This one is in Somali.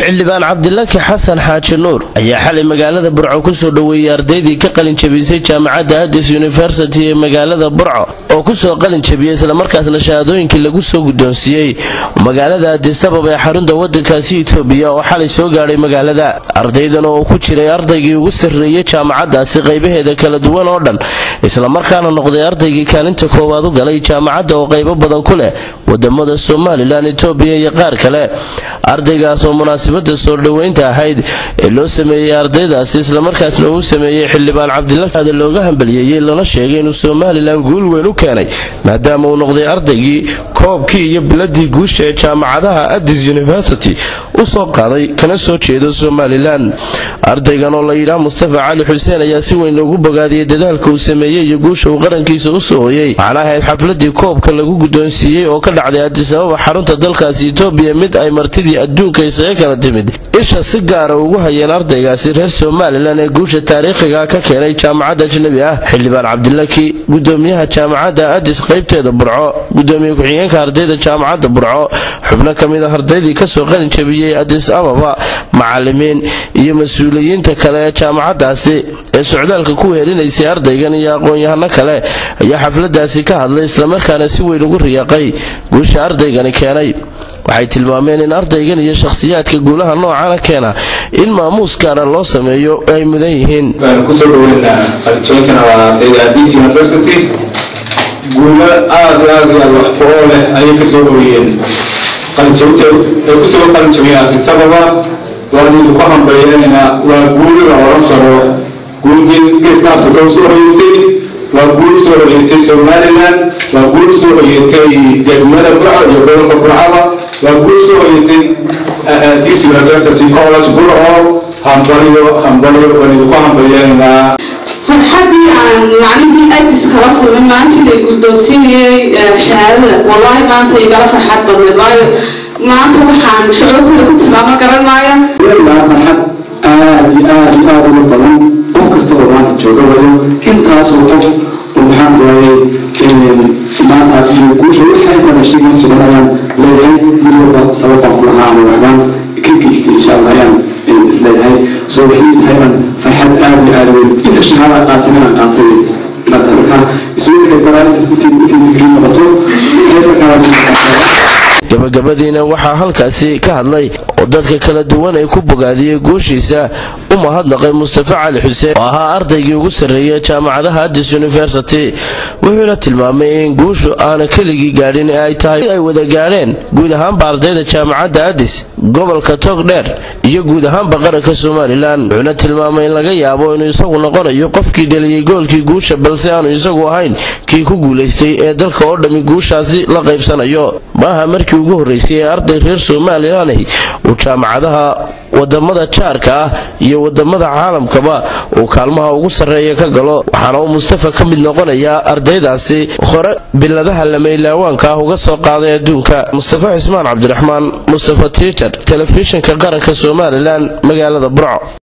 xildhibaan cabdilaki xasan xaaji nuur ayaa xalay magaalada burco kusoo dhoweeyey ardaydii ka qalin jabisay jaamacadda addis university ee magaalada burco oo kusoo qalin jabiyey islamarkaasna shahaadooyinkii lagu soo guddoonsiiyey magaalada addisabab ee xarunta waddankaasi itoobiya oo xalay soo gaadhay magaalada ardaydan oo ku jiray ardaygii ugu sarreeyey jaamacaddaasi qaybaheeda kala duwan oo dhan islamarkaana noqday ardaygii kaalinta koowaad u galay jaamacadda oo qaybo badan ku leh wadamada somalilan itoobiya iyo qaar kale ardaygaas oo munaasabada soo dhoweynta ahayd ee loo sameeyey ardaydaasi islamarkaasna uu sameeyey xildhibaan cabdilaaada looga hambaliyeeyey lana sheegay inuu somalilan guul weyn u keenay maadaama uu noqday ardaygii koobkii iyo biladii guusha ee jaamacadaha addis university u soo qaaday kana soo jeedo somalilan ardaygan oo la yidhaah mustafa cali xuseen ayaa si weyn loogu bogaadiyey dadaalka uu sameeyey iyo guusha uu qarankiisa u soo hoyey waxaana ahayd xafladii koobka lagu guddoonsiiyey oo ka dhacday addisababa xarunta dalkaasi itoobiya mid ay martidii adduunka isaga kala timid isha si gaara ugu hayeen ardaygaasi reer somalilan ee guusha taariikhiga ka keenay jaamacadda ajnabi ah xildhibaan cabdilaki gudoomiyaha jaamacadda addis qaybteeda burco gudoomiye ku-xigeenka ardayda jaamacadda burco xubno ka mid ah ardaydii kasoo qalin jabiyey addis ababa macalimiin iyo mas-uuliyiinta kale ee jaamacaddaasi ee socdaalka ku wehelinaysay ardaygan iyo aqoon-yahano kale ayaa xafladaasi ka hadlay islamarkaana si weyn ugu riyaaqay guusha ardaygani keenay waxay tilmaameen in ardaygan iyo shakhsiyaadka guulaha noocana keena in maamuus gaara loo sameeyo ay mudan yihiin kusoo dhaweynaa qalinjooyinkan waa ardayda addis university guulo aad iyo aad iyo aad wax ku-oo leh ayay kasoo hoyeen qalinjabinta ay kusoo qalinjabiyeen addis ababa waan idinku hambalyeynayna waa guul la oran karo guul geeska afrika usoo hoyatay waa guul usoo hoyatay somaliland waa guul usoo hoyatay degmada burco iyo gobolka burcaba waa guul usoo hoyatay addis university college burco hambaliyo hambaliyo waan idinku hambalyeynayna farxadii aan macnihii addis kala kulmay maanta la guldoonsiinayay shahaadada wallaahi maanta igala farxad badneed waayo maanta waxaan shucuurtada ku tilmaamo garan maayo waa farxad aad iyo aad iyo aad uga badan qof kasta oo maanta jooga wayo intaasoo qof oo maxaan waayey maanta iyo guusha waxa intaan sheegi jiran ayaan leeyahay mid walba sababaan ku lahaa ama waxbaan ka geystay insha allah ayaan isleeyahay soo waxay tahaynan farxad aad iyo aad weyn inta shahaada qaatay inaan qaatay marka marka isugu kay daraarintas intii intii digrii noqoto gabagabadiina waxaa halkaasi ka hadlay oo dadka kala duwan ay ku bogaadiyey guushiisa u mahadnaqay mustafa cali xuseen oo ahaa ardaygii ugu sarreeyay jaamacadaha addis university wuxuuna tilmaamay in guushu aana keligii gaadhin ee ay tahay ay wada gaadheen guud ahaanba ardayda jaamacadda addis gobolka togdheer iyo guud ahaanba qaranka somalilan wuxuuna tilmaamay in laga yaabo inuu isagu noqonayo qofkii dheliyey goolkii guusha balse aanu isagu ahayn kii ku guulaystay ee dalka oo dhammi guushaasi la qaybsanayo maaha markii ugu horreysay ee arday reer somalilan ahi uu jaamacadaha wadamada jaarka ah iyo wadamada caalamkaba uu kaalmaha ugu sarreeya ka galo waxaana uu mustafa ka mid noqonayaa ardaydaasi hore biladaha lameylaawaanka ah uga soo qaaday adduunka mustafa cismaan cabdiraxmaan mustafa tiiter telefishinka qaranka somalilan magaalada burco